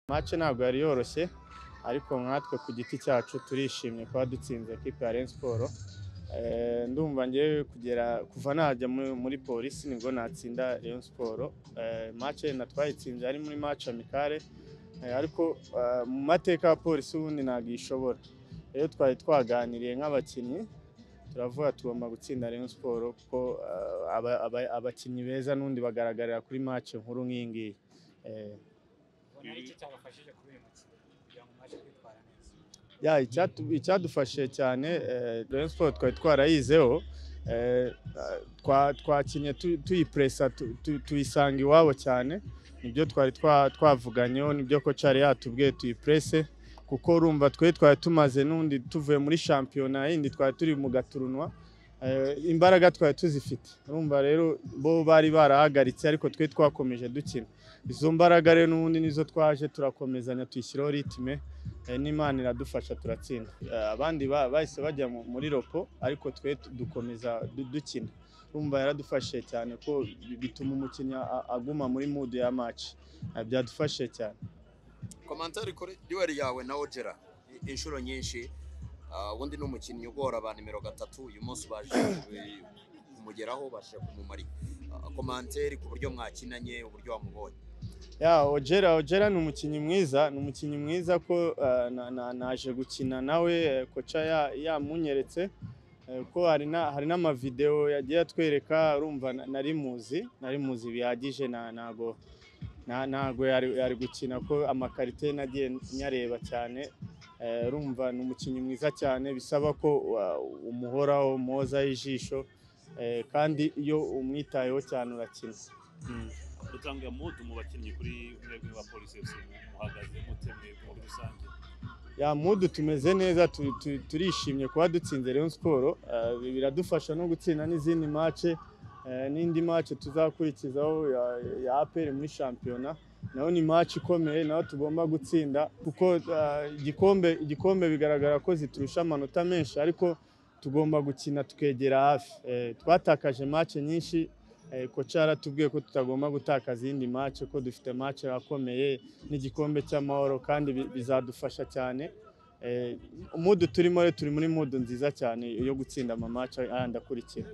mace ntabwo yari yoroshye ariko nkatwe ku giti cyacu turishimye kuba dutsinze ekipa ya Rayon Sport Eh, ndumva ngewe kugera kuva najya mu- muri polisi nibwo natsinda Rayon Sport Eh, mace na twayitsinze ari muri mace amikare Eh, ariko eh, mu mateka ya polisi ubundi ntabwo ishobora rero twari twaganiriye nk'abakinnyi turavuga tugomba gutsinda Rayon Sport kuko eh, aba- aba- abakinnyi beza n'undi bagaragarira kuri mace nkuru nk'iyi ngiyi Eh, ubona ari cyo cyabafashije kuri uyu mukino kugira ngo mubashe kwitwara neza ya icyatu- icyadufashije cyane eh, Rayon Sport twari twarayizeho eh, twa- twakinnye tu- tuyipuresa tu- tu- tuyisanga iwabo cyane nibyo twari twa- twavuganyeho nibyo ko cyari yatubwiye tuyipurese kuko urumva twe twari tumaze n'undi tuvuye muri shampiyona yindi twari turi mu gaturunwa eh, imbaraga twari tuzifite urumva rero bo bari barahagaritse ariko twe twakomeje dukina izo mbaraga rero n'ubundi nizo twaje turakomezanya tuyishyiraho ritime Eh, n'imana iradufasha turatsinda Eh, abandi ba- bahise bajya mu- muri ropo ariko twe tu- dukomeza du- dukina urumva yaradufashije cyane ko bi- bituma umukinnyi a- aguma muri mudu ya maci byadufashije cyane komantari kuri duweri yawe na ojera i- inshuro nyinshi ah, ubundi ni umukinnyi ugora ba nimero gatatu uyu munsi baje ku- kumugeraho baje kumumara komantari ku buryo mwakinanye uburyo wamubonye ya ojera ojera ni umukinnyi mwiza ni umukinnyi mwiza ko eh, na- na- naje gukina nawe eh, koca ya- yamunyeretse eh, ko hari na- hari n'amavidewo yagiye atwereka urumva na- nari muzi nari muzi bihagije na- ntago na- ntago yari yari gukina ko amakarite nagiye nyareba cyane Eh, urumva ni umukinnyi mwiza cyane bisaba ko wa- umuhoraho mwozaho ijisho eh, kandi iyo umwitayeho cyane urakina Mm. dutanga mudu mu bakinnyi kuri mwebwe ba polisi fc muhagaze mute mwebwe muri rusange ya mudu tumeze neza tu- tu- turishimye kuba dutsinze Rayon Sport Eh, biradufasha no gutsinda n'izindi mace eh, n'indi mace tuzakurikizaho ya- ya APR muri shampiyona nayo ni mace ikomeye nayo tugomba gutsinda kuko eh, igikombe igikombe bigaragara ko ziturusha amanota menshi ariko tugomba gukina tukegera hafi Eh, twatakaje mace nyinshi eh, koca yaratubwiye ko tutagomba gutakaza iyindi mace ko dufite mace akomeye n'igikombe cy'amahoro kandi bi- bizadufasha cyane Eh, mudu turimo rero turi muri mudu nziza cyane yo gutsinda amamaca ayandi akurikira